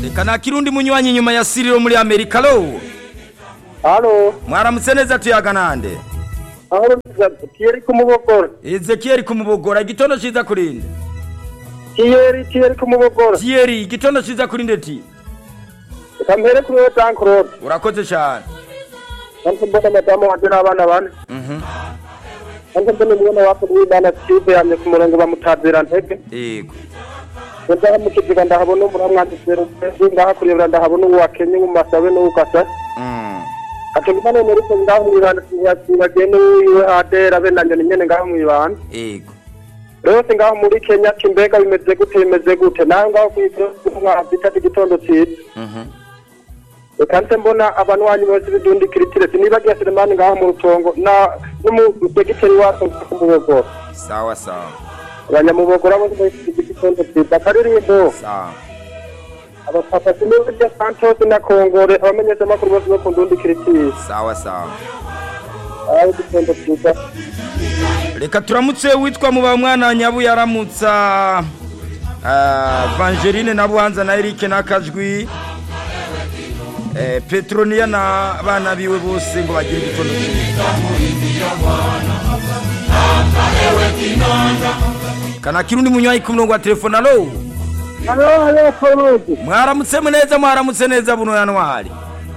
reka nta kirundi munywanyi inyuma ya siriro muri amerika lo halo mwaramutse neza tuyaga nande aho kiyeri kumubogora ezekiyeli kumubogora igitondo ciza kurinde kiyeri kiyeri kumubogora tiyeri igitondo ciza kurinde ti reka mpere kuri wowe jean claude urakoze cane kandi mbona madamu wanje n'abana bane Mhm. kandi mbona umwana wako w'imana steve yamye ku murongo bamutazira ntege yego ndaha mu kiziga ndahabona umuramwanditsero ngaha kurebera ndahabona uwo wakenye mu masabe n'uwukasa Mm. ati mbona none ariko ngaho mwibanda bagende wiwe adera be na nyoni nyene ngaho mwibanda yego rwose ngaho muri kenya ati mbega bimeze gute bimeze gute nawe ngaho kwitwa ati igitondo cyiza Mhm. kandi mbona abantu wanyu bose bidundi kiritire sinibagiye Selemani ngaho mu rutongo na n'umudegiteri wacu kumubogora sawa sawa abanyamubogora bose bafite igitondo cyiza akaririmbo sawa abapapa sinibagiye Santos na Kongore abamenyesha amakuru bose bo ku ndundi kiritire sawa sawa aho igitondo cyiza reka turamutse witwa muba mwana nyabu yaramutsa ah, vangeline na buhanza na erike n'akajwi eh, petroniya na bana biwe bose ngo bagire igitondo cyiza kana kirundi munywayi ku murongo wa telefone alo halo halo Claude mwaramutse neza mwaramutse neza buno yanwari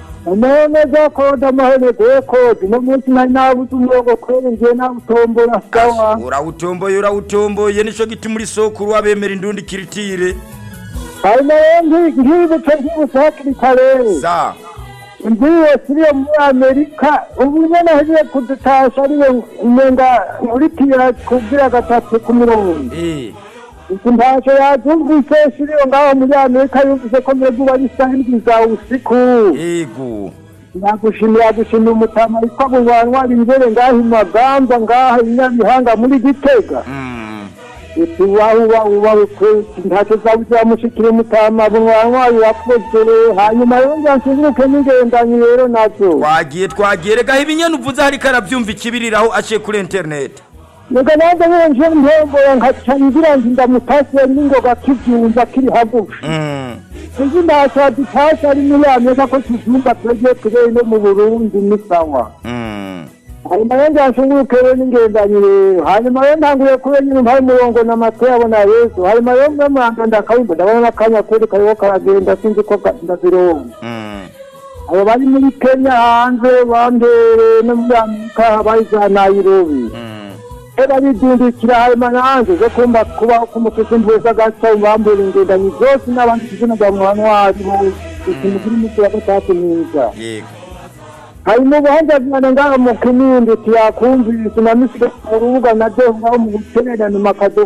neza koda mahene gwe kode no munsi nari nabuze umurongo kwere ngiye nawutombora sawa urawutomboye urawutomboye nico giti muri sokuru wabemera indundi kiritire hanyuma rero nkibutse nkibutse hakiri kare sa ngiye siriyo muri amerika ubu nyene hejeje kudutasha ariyo umenga muri tira kugira gatatu ku mirongo eh iki ntasho yavyumvise siriyo ngaho muri amerika yumvise ko mweguba ari isaha indwi za usiku yego nagushimira gushimira umutama witwa bubanwari imbere ngaho imagamba ngaho inyabihanga muri gitega mm. uti wahuba ubarukwe ntacyo zabuze wamushikira umutama bubanwari wakoze hanyuma rero nzansunguruke n'ingendanyi rero nazo twagiye twagiye reka ibinyene uvuze hariko aravyumva ikibiriraho aciye kuri internet reka nanjye nyine nje ntembora nkaca ngira nti ndamutasiye n'ingoga kivyumva kiri hagufi mm. sinzi ntacyo adutashye ari muri amerika ko tuvyumva twebwe turere no mu burundi ni sawa Mm. hanyuma rero nzanshunguruke rero n'ingendanyi rero hanyuma rero ntanguye kuba nyine mpaye umurongo n'amatwi yabona yesu hanyuma rero mwe muranga ndakayumva ndabona n'akanya kuri kariho karagenda sinzi ko ga- ndazironga Mm. abo bari muri kenya hanze bambere no muri amerika bari za nairobi Mm. era bidindikira hanyuma nanjye zo kumva kubaho k'umutuku mvuza agasa bambere ingendanyi zose n'abandi kizina bwa muhanwari bose ikintu kiri munsi ya gatatu mwiza yego hanyuma ubuhanga bwana ngaho mu kinindi tuyakumvise na misiga mu rubuga na byo ngaho mu gutererana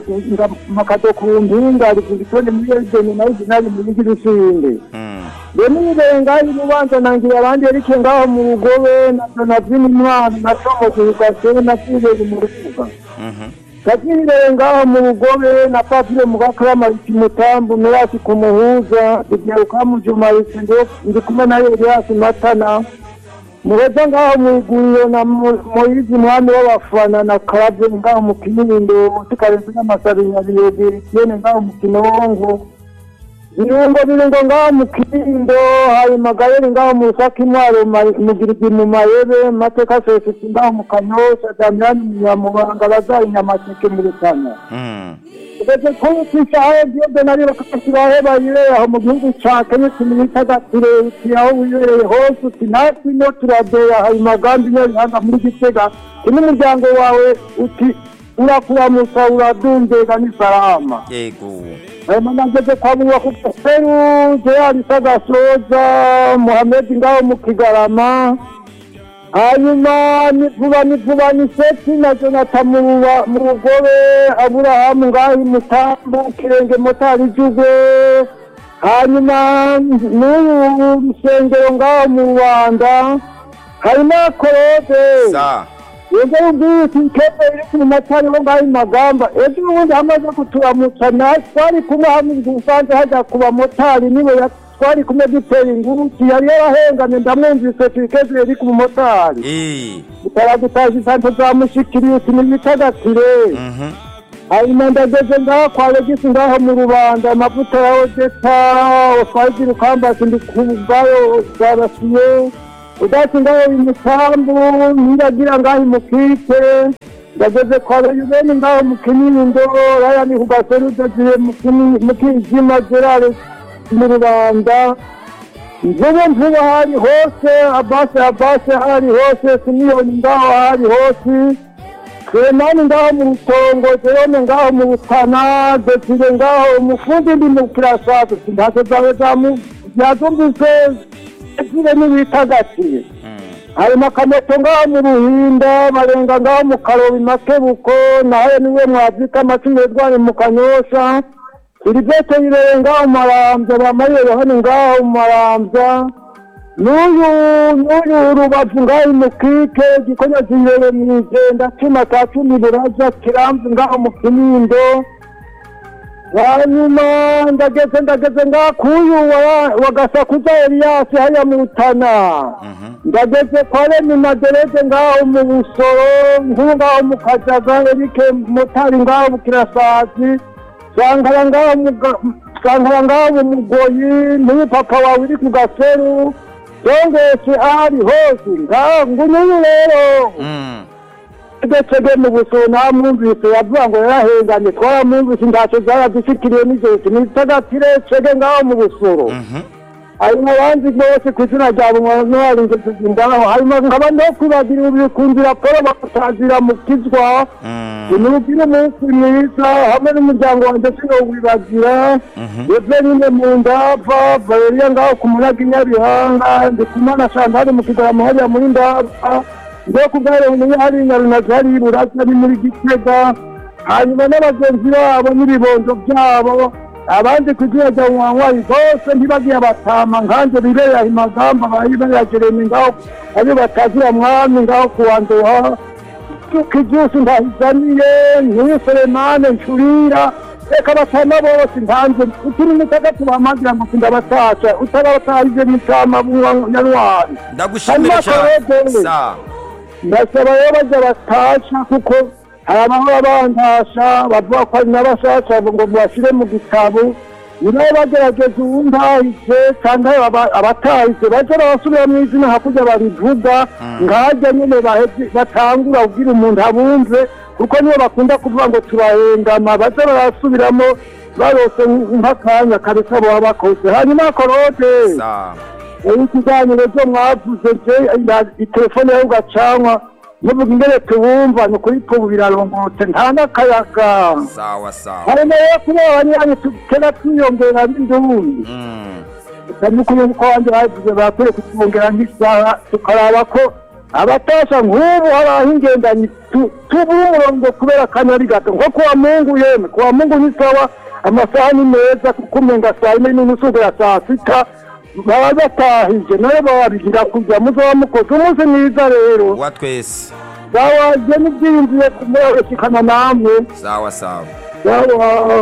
makado ku mpinga rigitone muri edeni nayo zinari mu bigi rusinde Mm. rero nirenga y'urubanza nangira abandi ariko ngaho mu rugobe na donavini intwaro na comozi gasebe na fileri mu rubuga Mhm. kakirire ngaho mu rugobe na papire mu gakaramariki mutambu mirasi ku muhuza igiheruka mu jumarise ndi kumwe na eliasi matana muheza ngaho mu iguriro na Mo- moyizi mwami w'abafana na karabye ngaho mu kinindo tukarenze n'amasabinyabiyogeri kiyene ngaho mu kinongo birungo birungo ngaho mu kinindo hanyuma gayeri ngaho mu rusaka intwaro ma- mu girigi mu mayebe mateka sosiyete ngaho mu kanyosha damiyani mu nyamubanga bazaye inyamaseke mu rutana Mm. ugeze kuri kwisaha byose nari bakashyiraho bayireye aho mu gihugu ca kenya kimihitagatire uti aho wibereye hose uti natwe ino turadeya hari magambo iyo bihanga muri gitega ti n'umuryango wawe uti urakuramusa uradundega n'isalama yego hanyuma nageze kwa bubaka peru gerard sagasoza muhamedi ngaho mu kigarama hanyuma ni vuba ni vuba ni seti na jonathan mu Ruba- mu rugobe aburahamu ngaho imutambu kirenge motari jugwe hanyuma n'ubu rusengero ngaho mu rwanda hanyuma korode sa yego ubwisi kebe iri ku matari ho ngaho magamba ejo ubundi hamaze kuturamutsa na twari kumwe hamwe usanze hajya ku bamotari niwe ya- twari kumwe dutera inguruki yari yarahengamye ndamwumvise tuyikeze iri ku mumotari eh utaragutaje isanto za mushikiriusi n'ibitagatire Mhm. hanyuma ndageze ngaho kwa regisi ngaho mu rubanda amavuta ya odeta oswahili rukambasi ndi kuvayo zarasiye udasi ngaho imusambu niragira ngaho imukike ndageze kwa reyubeni ngaho mu kinindo raya ni kugaserudaziye mu kijima gerare mu rubanda mvubu mvubu hari hose abase abase hari hose simiyoni ngaho hari hose Clemani ngaho mu rutongo Jerome ngaho mu butana Desire ngaho umufundi ndi mu kirasatu ntacyo zawe zamu yazumvise zire n'ibitagatiye harimo akamoto ngaho mu ruhinda barenga ngaho mu karobi makebuko nawe niwe mwabyita amacumi yedwari mu kanyosha iri byose birere ngaho mu marambya bamariye yohani ngaho mu marambya n'uyu n'uyu rubavu ngaho imukike gikonya kibere mu igenda cuma ka cumi buraza kiramvu ngaho mu kinindo hanyuma ndageze ndageze ngaho kuyu wa- wa gasakuza eliyasi hariya mu rutana ndageze kwa remi madereze ngaho mu busoro nk'ubu ngaho mu kajaga erike motari ngaho mu kirasazi sankara ngaho mu ga- sankara ngaho mu mugoyi n'uyu papa wawe uri ku gaseru yongetse ahari hose ngaho nguyu rero Mm. ndetse mu busoro namwumvise yavuga ngo yarahenganye twaramwumvise ntacyo zaradushikiriye n'ijoro nitagatire cege ngaho mu busoro Mhm. harimo abandi bose ku izina rya bunwari ngeze ngaho harimo nkaba no kwibagira ubikunzira polo bakutazira mu kizwa Mm. nimubwire umunsi mwiza hamwe n'umuryango wanjye sinowibagira eveline mu ndava valeriya ngaho ku munaga inyabihanga ndikumana shantari mu kigarama hariya muri ndava ndo kubwareniye hari nyarunazi hari iburaza ari muri gitega hanyuma n'abagenzi babo n'ibibondo byabo abandi kugira ngo wanywari bose ntibagiye abatama nkanjye bibereye imagamba bayibereye jeremi ngaho ari batazira mwami ngaho kuwanduha kijusi ndahizaniye nk'iyi selemane ncurira reka batama bose ntanze uturi mutagatu bamagira ngo sindabatasha utarabatahije n'itama nyarwari ndagushimire Hanyuma cyane Claude. sa ndasaba rero bajya batasha kuko hari abahora bandasha bavuga ko ari n'abashasha ngo bashyire mu gitabo nibo bagerageza uwuntahise cyangwa aba- abatahise bajya barasubira mu izina hakurya babivuga nkajya nyine baheze- batangura kubwira umuntu abumve kuko nibo bakunda kuvuga ngo turahengama bajya barasubiramo barose nk'akanya kabisa baba bakoze hanyuma korode sa ubu ikiganiro cyo mwavuze je itelefone yawe ugacanwa muvuga ingene tubumva ni ukuri tubu birarongotse nta n'akayaga sawa sawa harimo rero kuba abanywanyi tukera twiyongera n'indundi Mm. n'ukuri uko abandi bavuze barakwiye kutwongera nk'isaha tukaraba ko abatasha nk'ubu hari aho ingendanyi tu- tubuha umurongo kubera akanyari gato nko kuwa mungu yemwe kuwa mungu ni sawa amasaha ni meza kuko umenga saa yine n'umusugo ya saa sita baba batahije nayo babigira kujya muzaba mukoze umunsi mwiza rero wa twese bawaje n'ibyiyumviye kumurabashikana namwe sawa sawa bawa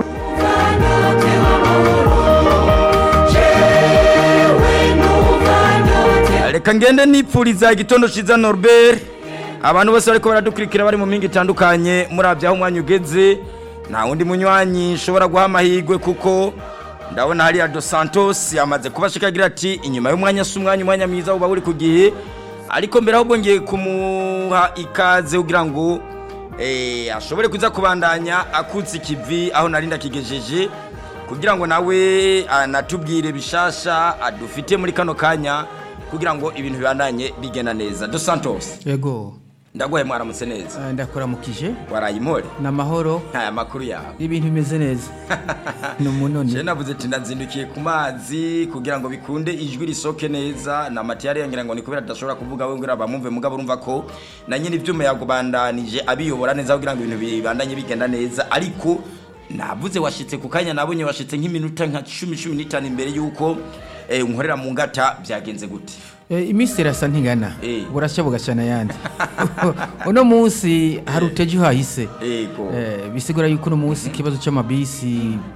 reka ngende nipfuriza igitondo cyiza norbert abantu bose bariko baradukurikira bari mu mingi itandukanye murabye aho umwanya ugeze nta wundi munywanyi nshobora guha amahirwe kuko ndabona hariya dos santos yamaze kubashika agira ati inyuma y'umwanya si umwanya umwanya mwiza uba uri ku gihe ariko mbere ahubwo ngiye kumuha ikaze kugira ngo eh, ashobore kuza kubandanya akutse ikivi aho nari ndakigejeje kugira ngo nawe anatubwire bishasha adufite muri kano kanya kugira ngo ibintu bibandanye bigenda neza dos santos yego ndaguhaye mwaramutse neza eh, ndakuramukije waraye impore ni amahoro ntaya makuru yawe ibintu bimeze neza ni je umunoni navuze ati ndazindukiye ku mazi kugira ngo bikunde ijwi risoke neza na matiyari yangira ngo ni kubera tudashobora kuvuga we ngira bamwumve mugabo urumva ko na nyine ivyuma yagubandanije abiyobora neza kugira ngo ibintu bibandanye bigenda neza ariko navuze washitse ku kanya nabonye washitse nk'iminota nka cumi cumi n'itanu imbere y'uko eh, unkorera mu ngata byagenze gute Eh, iminsi irasa ntigana Eh. burashya bugacana ayandi uno munsi hari uteje uhahise ego Eh, bisigura yuko uno munsi ikibazo cy'amabisi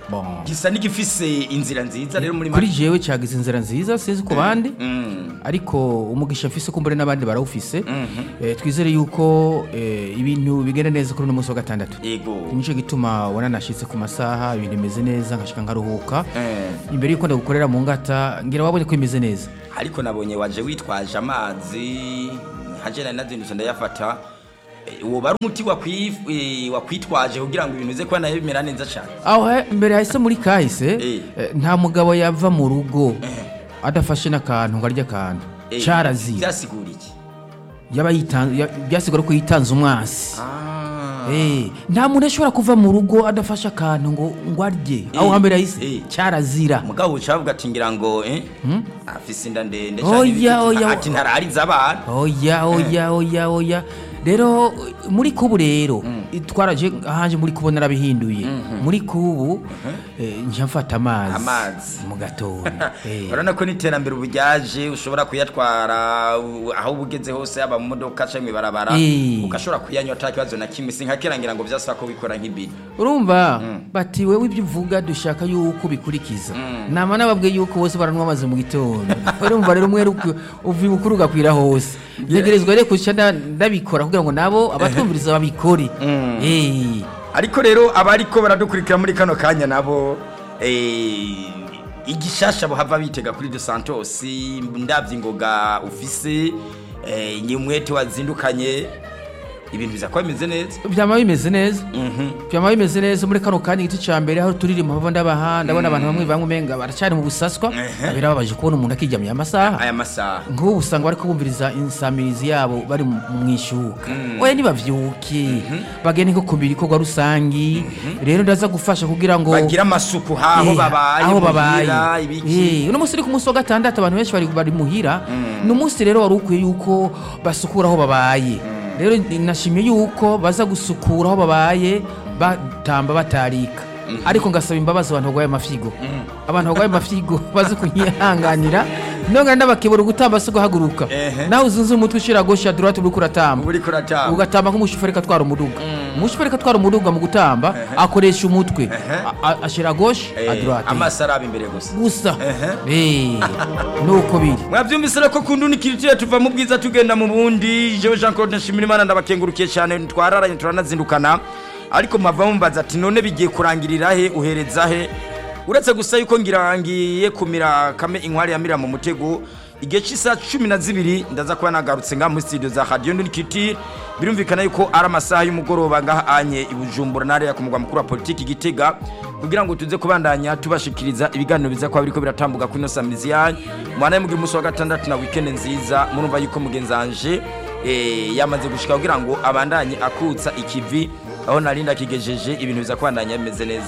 Bon. gisa n'igifise inzira nziza rero muri kuri make jewe cyagize inzira nziza sinzi ku bandi Mm. ariko umugisha mfise kumbure n'abandi barawufise Eh, twizere yuko eh, ibintu bigenda neza kuri uno munsi wa gatandatu ego nicyo gituma ubona nashyitse ku masaha ibintu bimeze neza nkashika nkaruhuka Eh. imbere yuko ndagukorera mu ngata ngira wabonye ko bimeze neza ariko nabonye waje witwaje amazi nkaje nari nazindutse ndayafata Eh, woba ari umuti wakwi- eh, wakwitwaje kugira ngo ibintu bize kuba nayo bimera neza cyane aho he- mbere hahise muri kahise Eh. eh, nta mugabo yava mu rugo adafashe n'akantu ngo arye akantu Eh, cyarazira byasigura iki yaba yitan- ya- byasigura ko yitanze umwasi Ah. Eh, nta muntu ashobora kuva mu rugo adafashe akantu ngo ngo arye aho Eh, hambere hahise eh. cyarazira mugabo ucavuga ati ngira ngo eh afise inda ndende Oya, canke ibiki. oya. ati ntarariza abana oya oya oya oya rero muri kubu rero twaraje ahanje muri kubu narabihinduye muri kubu eh, nja mfata amazi Amazi. mu gatondo Eh. urabona ko n'iterambere ubu ryaje ushobora kuyatwara u- aho uba ugeze hose yaba mu modoka cyangwa mu ibarabara Eh. ugashobora kuyanywa ata kibazo na kimwe si nka kera ngira ngo byasaba ko bikora nk'ibiri urumva bati wewe ibyo uvuga dushaka yuko ubikurikiza nama nababwiye yuko bose baranywa amazi mu gitondo urumva rero umwe ruku- uva ibukuru ugakwira hose ntegerezwa rero kuca nda- ndabikora kugira ngo nabo abatwumviriza babikore Eh. ariko rero abariko baradukurikira muri kano kanya nabo eh, igishasha buhava bitega kuri de santos ndabye ingoga ufise eh, ni umwete wazindukanye ibintu biza kuba bimeze neza byama bimeze neza byama bimeze neza muri kano kanya igiti cya mbere aho turirimba mpava ndabaha ndabona abantu bamwe bamwe umenga baracyari mu busaswa Ehe. birababaje kubona umuntu akiryamiye amasaha aya masaha nk'ubu usanga bari kubumviriza insamirizi yabo bari mu mu ishuka oya nibavyuke bagende nko ku bikorwa rusangi rero ndaza gufasha kugira ngo bagira amasuku haho Eh, babaye aho babaye muhira, ibiki Eh, uno munsi uri ku munsi wa gatandatu abantu benshi bari bari muhira ni umunsi rero wari ukwiye yuko basukura aho babaye rero nashimye yuko baza gusukura aho babaye batamba batarika ariko ngasaba imbabazi abantu barwaye amafigo abantu barwaye amafigo baze kunyihanganira nongera ndabakebura gutamba si guhaguruka Ehe. nawe uzunze umutwe ushira gosha durate uriko uratamba uba uriko uratamba ugatamba nk'umushoferi atwara umuduga umushoferi atwara umuduga mu gutamba akoresha umutwe A- a- ashira goshe Eh, adurate amaso araba imbere gusa gusa Eh, nuko biri mwabyumvise rero ko ku ndundi kiritire tuva mu bwiza tugenda mu bundi jewe jean claude nshimirimana ndabakengurukiye cyane twararanye turanazindukana ariko mwava mumbaza ati none bigiye kurangirira he uhereza he uretse gusa yuko ngira ngiye kumira kame inkwari yamira mu mutego igihe cy'isaha cumi na zibiri ndaza kuba nagarutse ngaha muri studio za radiyo ndundi kiritire birumvikana yuko ari amasaha y'umugoroba ngaha anye i bujumbura n'ariya ku mugwa mukuru wa politiki gitega kugira ngo tuze kubandanya tubashikiriza ibiganiro biza kuba biriko biratambuka kuri ino samirizi yanyu mwana mugira umunsi wa gatandatu na weekend nziza murumva yuko mugenzi wanje eh, yamaze gushika kugira ngo abandanye akutsa ikivi aho narinda kigejeje ibintu biza kubandanya bimeze neza